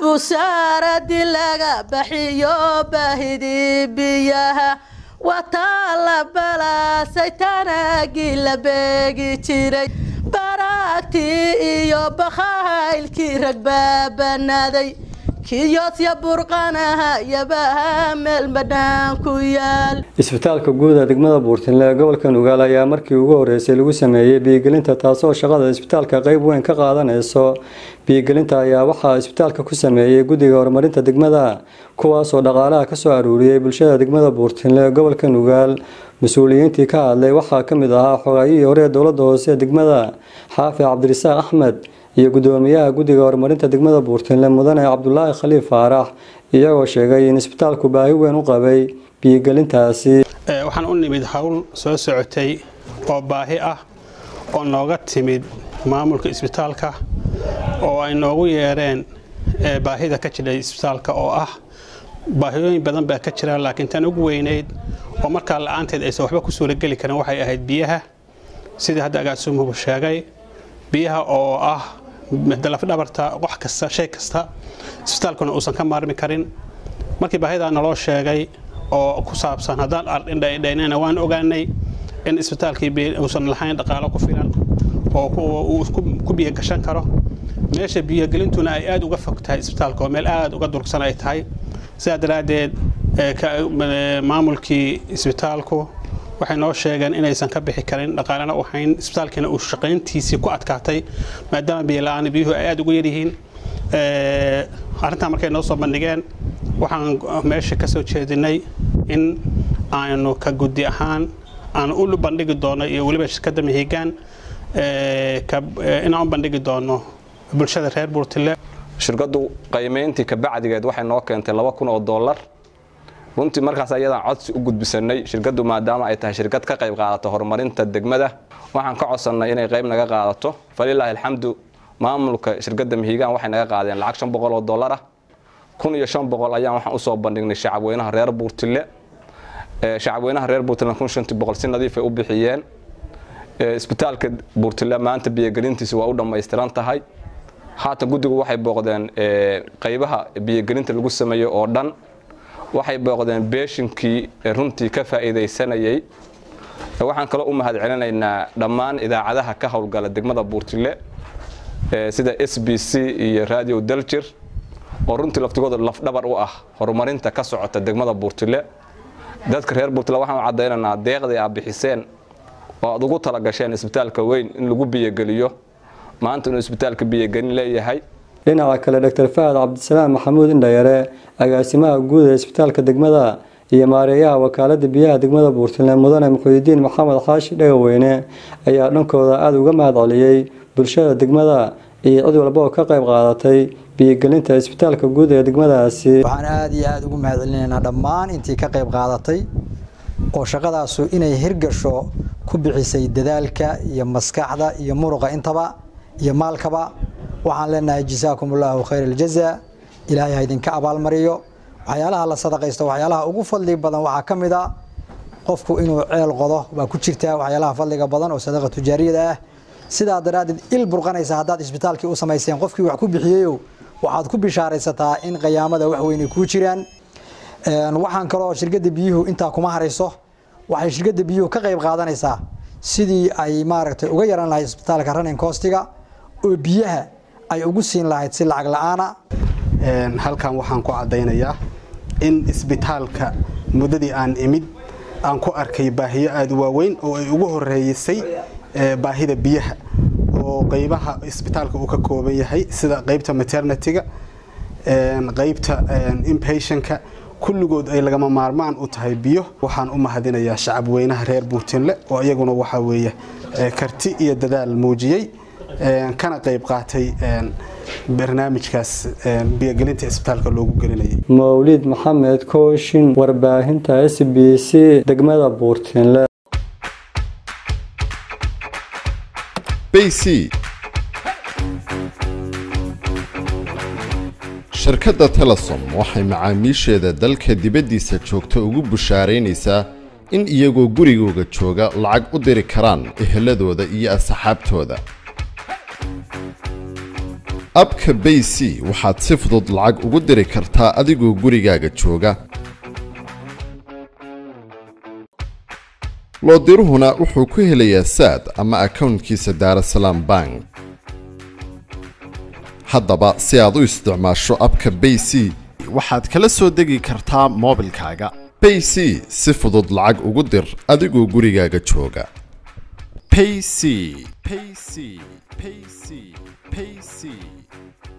busaaradii laga baxiyo baahidii biyaha wataa la balaasay tanaagii la beegi jiray baraagtii iyo bakhaylkii rag baabanaaday kiyosya burqanaha yabaha meel badhaan ku yaal isbitaalka guud ee degmada buurtinle ee gobolka nugaal ayaa markii ugu horeysay lagu sameeyey biyigelinta taasoo shaqada isbitaalka qeyb weyn ka qaadanayso biyigelinta ayaa waxaa isbitaalka ku sameeyey guddiga horumarinta degmada kuwaasoo dhaqaalaha kasoo aruuriyey bulshada degmada buurtinle ee gobolka nugaal mas-uuliyiintii ka hadlay waxaa ka mid ahaa xogaayihii hore ee dowladda hoose ee degmada xaafi cabdirasaaq axmed iyo guddoomiyaha guddiga horumarinta degmada buurtinle mudane cabdulaahi khaliif faarax iyagoo sheegay in isbitaalku baahi weyn u qabay biyigelintaasi waxaan u nimid howl soo socotay oo baahi ah oo nooga timid maamulka isbitaalka oo ay noogu yeereen baahida ka jira isbitaalka oo ah baahiyooyin badan baa ka jira laakiin tan ugu weyneyd oo markaa la-aanteed aysan waxba ku suurageli karin waxay ahayd biyaha sidii hadda agaasumuhu sheegay biyaha oo ah lafdhabarta wax kasta shay kasta isbitaalkuna uusan ka maarmi karin markii baahidaa naloo sheegay oo ku saabsan haddaan ardhindhaynana waan ogaanay in isbitaalkii uusan lahayn dhaqaalo ku filan oo uu ku biyogashan karo meesha biyogelintuna ay aada uga fog tahay isbitaalka oo meel aada uga durugsan ay tahay sidaa daraaddeed maamulkii isbitaalku waxay noo sheegeen inaysan ka bixi karin dhaqaalena u hayn isbitaalkiina uu shaqayntiisii ku adkaatay maadaama biyola-aan biyuhu ay aada ugu yaryihiin arrintaa markay noo soo bandhigeen waxaan meesha ka soo jeedinay in aynu ka guddi ahaan aan u bandhigi doono iyo weliba shirkadda mihigaan inaan u bandhigi doono bulshada reer buurtile shirkaddu qiimayntii kabacdigeed waxay noo keentay laba kun oo dollar runtii markaas ayadaan codsi u gudbisanay shirkaddu maadaama ay tahay shirkad ka qayb qaadata horumarinta degmada waxaan ka codsannay inay qayb naga qaadato falilaahi alxamdu maamulka shirkadda mihigaan waxay naga qaadeen lacag shan boqol oo dollar ah kun iyo shan boqol ayaan waxaan usoo bandhignay shacabweynaha reer buurtile shacabweynaha reer buurtile kun shantii boqol si nadiifay u bixiyeen isbitaalka buurtile maanta biyogelintiisa waa u dhammaystiran tahay haatan guddigu waxay booqdeen qaybaha biyogelinta lagu sameeyo oo dhan waxay booqdeen beeshinkii runtii ka faa'iidaysanayay waxaan kaloo u mahad celinaynaa dhammaan idaacadaha ka howlgala degmada buurtile sida s b c iyo radio daljir oo runtii laftigooda lafdhabar u ah horumarinta ka socota degmada buurtile dadka reer buurtile waxaan u caddaynaynaa deeqdii aad bixiseen oo aad ugu talagasheen isbitaalka weyn in lagu biyogeliyo maanta inuu isbitaalka biyogelin leeyahay dhinaca kale doctor fahad cabdisalaam maxamuud indhayare agaasimaha guud ee isbitaalka degmada iyo maareeyaha wakaalada biyaha degmada buurtile mudane muxuudiin maxamed xaashi dhagaweyne ayaa dhankooda aada uga mahad celiyey bulshada degmada iyo cid walba oo ka qayb qaadatay biyogelinta isbitaalka guud ee degmadaasi waxaan aada iyo aada ugu mahad celinaynaa dhammaan intii ka qayb qaadatay oo shaqadaasu inay hirgasho ku bixisay dadaalka iyo maskaxda iyo muruqa intaba iyo maalkaba waxaan leenahay jasaakum allaahu khayr aljaza ilaahay ha idinka abaalmariyo waxyaalaha la sadaqaysto waxyaalaha ugu fadli badan waxaa ka mid a qofku inuu ceel qodo waa ku jirtaa waxyaalaha fadliga badan oo sadaqa tujaariyada ah sidaa daraaddeed il burqanaysa haddaad isbitaalkii u samayseen qofkii wax ku bixiyeyow waxaad ku bishaaraysataa in qiyaamada wax weynay kuu jiraan waxaan kaloo shirkadda biyuhu intaa kuma harayso waxay shirkadda biyuhu ka qayb qaadanaysaa sidii ay maaragtay uga yaran lahayd isbitaalka running costiga oo biyaha ay ugu siin lahayd si lacag la-aana halkan waxaan ku caddaynayaa in isbitaalka muddadii aan imid aan ku arkay baahiyo aada u waaweyn oo ay ugu horeeysay baahida biyaha oo qeybaha isbitaalka uu ka kooban yahay sida qeybta maternityga qeybta impatientka kulligood ay lagama maarmaan u tahay biyo waxaan u mahadinayaa shacabweynaha reer buurtinle oo iyaguna waxaa weeye karti iyo dadaal muujiyey kana qayb qaatay barnaamijkaas biyogelinta isbitaalka loogu gelinayay mawlid maxamed kooshin warbaahinta s b c degmada buurtinle bc shirkadda telesom waxay macaamiisheeda dalka dibaddiisa joogta ugu bushaaraynaysaa in iyagoo gurigooga jooga lacag u diri karaan eheladooda iyo asxaabtooda abka bay c waxaad si fudud lacag ugu diri kartaa adigoo gurigaaga jooga loodiruhuna wuxuu ku helayaa saad ama akownkiisa daarasalaam bank haddaba si aad u isticmaasho abka bay c waxaad kala soo degi kartaa moobilkaaga bay c si fudud lacag ugu dir adigoo gurigaaga jooga payc payc payc payc